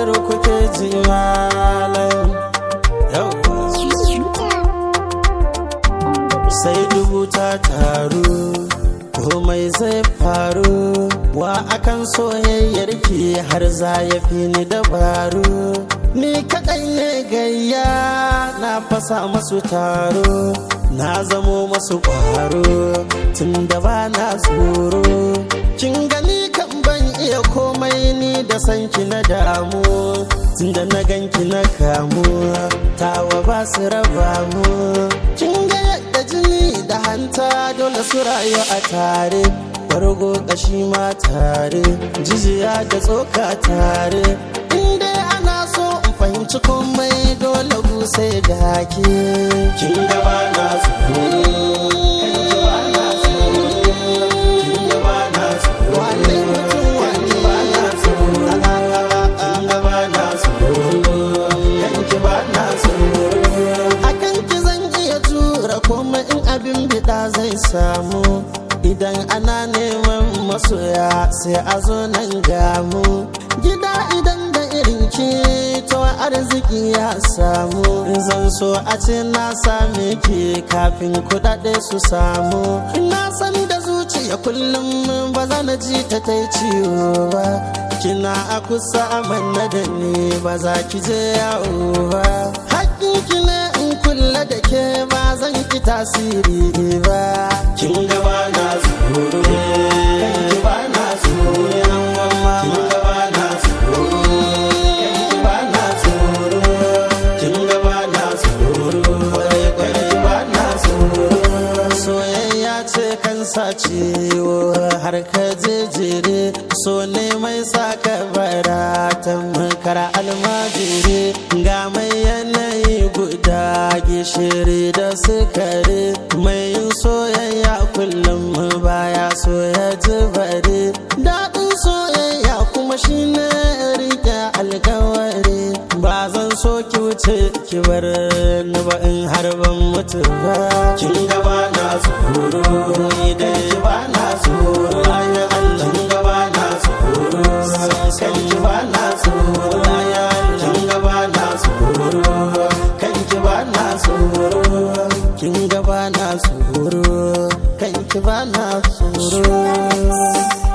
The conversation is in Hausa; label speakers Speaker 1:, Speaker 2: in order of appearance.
Speaker 1: zero kuke ji malam yawwa sai dubu ta taru komai zai faru wa akan soyayyar ki har za ya fi ni dabaru ni kaɗai ne gayya na fasa masu taro na zamo masu ƙwaro tun da ba na tsoro kin gani kan ban iya komai ni da sanki na damu tun da na ganki na kamu tawa ba su raba mu kin ga yadda jini da hanta dole su rayu a tare bargo kashi ma tare jijiya da tsoka tare inda ana so in fahimci komai dole sai da ke kin gaba na komai in abin bida zai samu idan ana neman masoya sai a zo nan gamu gida idan da irin ki to arziki ya samu zan so a ce na same ki kafin kudade su samu ina san da zuciya kullum ba za na ji ta ta ciwo ba kina a kusa amanna da ni ba za ki je yawo ba ki ne in kulla da ke ba zan ki tasiri ba kin gaba na tsoro kanki ba na tsoro kin gaba na tsoro kanki ba na tsoro kin gaba na tsoro kanki ba na tsoro soyayya ce kan sa ciwo har ka jejere so ne mai saka bara tamkar almajiri ga mai yanayi guda gishiri da sukari mai yin soyayya kullum baya so ya ji bari daɗin soyayya kuma shine rike alkawari ba zan so ki wuce ki bar ni ba in har ban mutu ba kin gaba na tsoro idan ki ba na tsoro ya Allah kin gaba na tsoro kan ki ba na tsoro ya kin gaba na tsoro kan ki ba na tsoro kin gaba na tsoro kan ki ba na tsoro